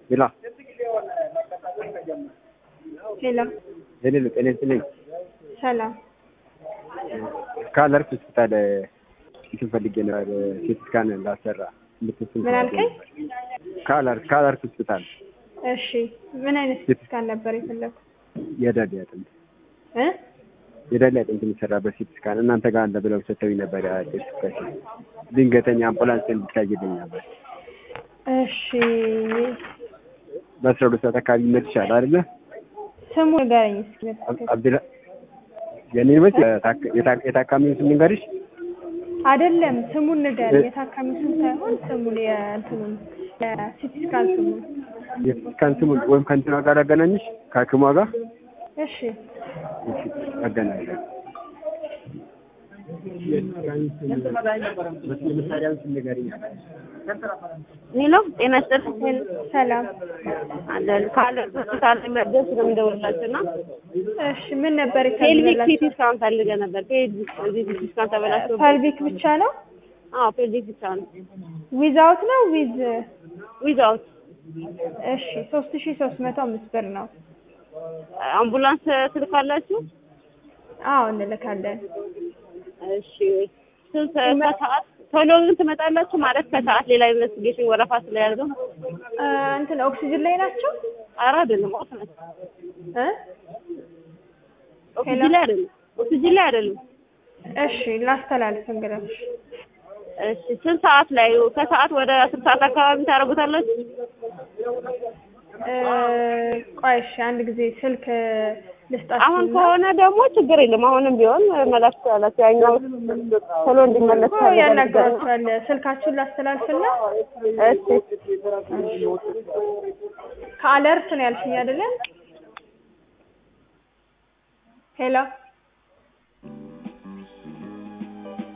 ሄሎ ሄሎ ሄሎ ጤና ይስጥልኝ። ሰላም ከአለርት ሆስፒታል እንትን ፈልጌ ነበር ሲቲ ስካን ላሰራ እንድትስል ምን አልከኝ? ከአለርት ከአለርት ሆስፒታል እሺ ምን አይነት ሲቲ ስካን ነበር የፈለጉት የዳሌ አጥንት እ የዳሌ አጥንት የሚሰራበት ሲቲ ስካን እናንተ ጋር አለ ብለው ሰጥተውኝ ነበር። ቴስቲፊኬሽን ድንገተኛ አምቡላንስ እንድታይልኝ ነበር። እሺ በአስራ ሁለት ሰዓት አካባቢ ይመችሻል አይደለ? ስሙ ንገረኝ እስኪ አብዱላ የኔ መች የታካሚውን ስም ልንገርሽ? አይደለም ስሙን ንገረኝ የታካሚ ስም ሳይሆን ስሙን የእንትኑን የሲቲ ስካን ስሙን የሲቲ ስካን ስሙን ወይም ከእንትና ጋር አገናኝሽ ከሐኪሟ ጋር እሺ እሺ፣ አገናኛለሁ። የመሳሪያውን ስም ንገሪኝ። ሄሎ ጤና ይስጥልኝ። ሰላም አለን ካለ ሆስፒታል መደስ ነው የምደውልላችሁ እና እሺ ምን ነበር ፔልቪክ የፈለጋችሁት? ሲቲ ስካን ፈልገ ነበር። ፔልቪክ ሲቲ ስካን ተበላሽቶ ፐልቪክ ብቻ ነው አዎ ፔልቪክ ብቻ ነው ዊዛውት ነው ዊዝ ዊዛውት እሺ ሶስት ሺ ሶስት መቶ አምስት ብር ነው አምቡላንስ ትልካላችሁ? አዎ እንልካለን እሺ ስንት ከሰዓት ቶሎ ግን ትመጣላችሁ ማለት ከሰዓት ሌላ ኢንቨስቲጌሽን ወረፋ ስለያዘው እ እንትን ኦክሲጅን ላይ ናቸው ኧረ አይደለም ኦፍ ነው እ ኦክሲጅን ላይ አይደለም ኦክሲጅን ላይ አይደለም እሺ ላስተላልፍ እንግዲህ እሺ ስንት ሰዓት ላይ ከሰዓት ወደ አስር ሰዓት አካባቢ ታደርጉታላችሁ? እ ቆይ እሺ አንድ ጊዜ ስልክ ልስጣችሁ አሁን ከሆነ ደግሞ ችግር የለም። አሁንም ቢሆን መላክ ትችላላችሁ። ያኛው ቶሎ እንዲመለስ እኮ ያናግራችኋል ስልካችሁን ላስተላልፍና እሺ ከአለርት ነው ያልሽኝ አይደለም ሄሎ